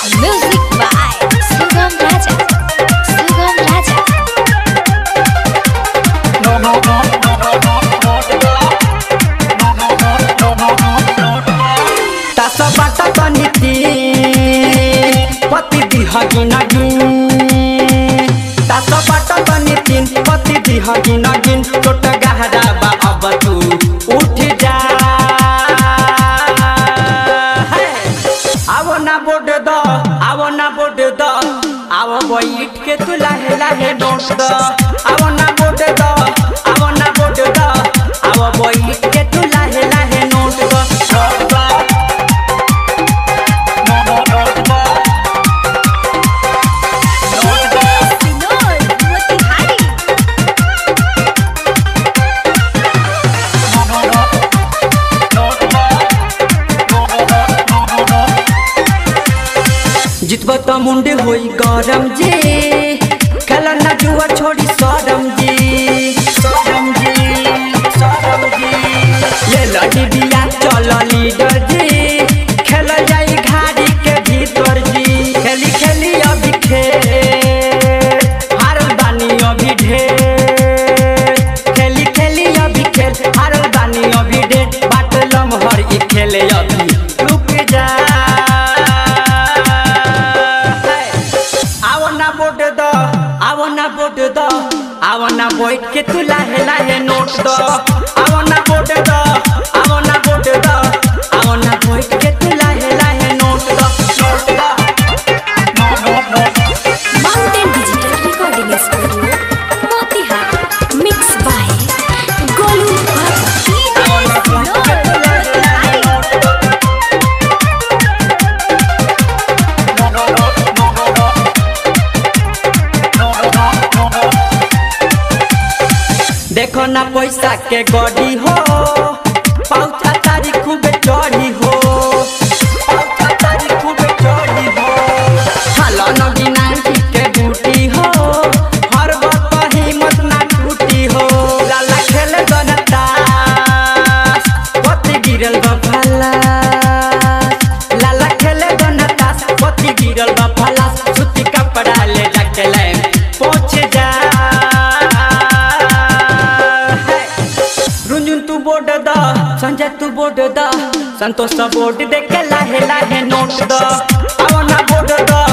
Music by Sugam Raja. Sugam Raja. तास बाट तनिति पति दिहगी नगिन तास बाट तनितिन पति दिहगी नगिन छोट गहरा बा अब तू उठ जा हे! आवो ना बोड द आवो ना बोड द आवो बैठ के तू लाहे लाहे नोट द आवो ना बोड द आवो ना बोड द आवो बैठ के तू लाहे लाहे नोट द नोट द Sinol, Motihari. जितब त मुंडे होई गरम जी खेल न जुआ छोड़ी सरम जी सरम जी सरम जी ले लड़ी बिया चल लीडर जी खेल जाई घाड़ी के भीतर जी खेली खेली अभी खेल हारल बानी अभी ढेर खेली खेली अभी खेल हारल बानी अभी ढेर बाट लमहर ई खेले अभी रुक जा आवो ना बोट द आवो ना बोट द आवो ना बैठ के तू लाहे लाहे नोट द आवो ना बोट द आवो ना बोट द आवो ना बैठ के तू लाहे लाहे नोट द नोट द Mountain Digital Recording Studio, Motihari. Mixed by Golu Baba. Sinol, Motihari. देखो ना पैसा के गड़ी हो पाउचा तारी खूब चढ़ी हो पाउचा तारी खूब चढ़ी हो हलो नगी नांटी के बूटी हो हर बात हिम्मत ना टूटी हो लाला खेले जनता पति गिरल बा भला लाला खेले जनता पति गिरल बा भला सूती कपड़ा ले जाके ले पहुंच जा रुंजुन तू बोर्ड द संजय तू बोर्ड द संतोष बोर्ड दे के लाहे लाहे नोट द आवना बोर्ड द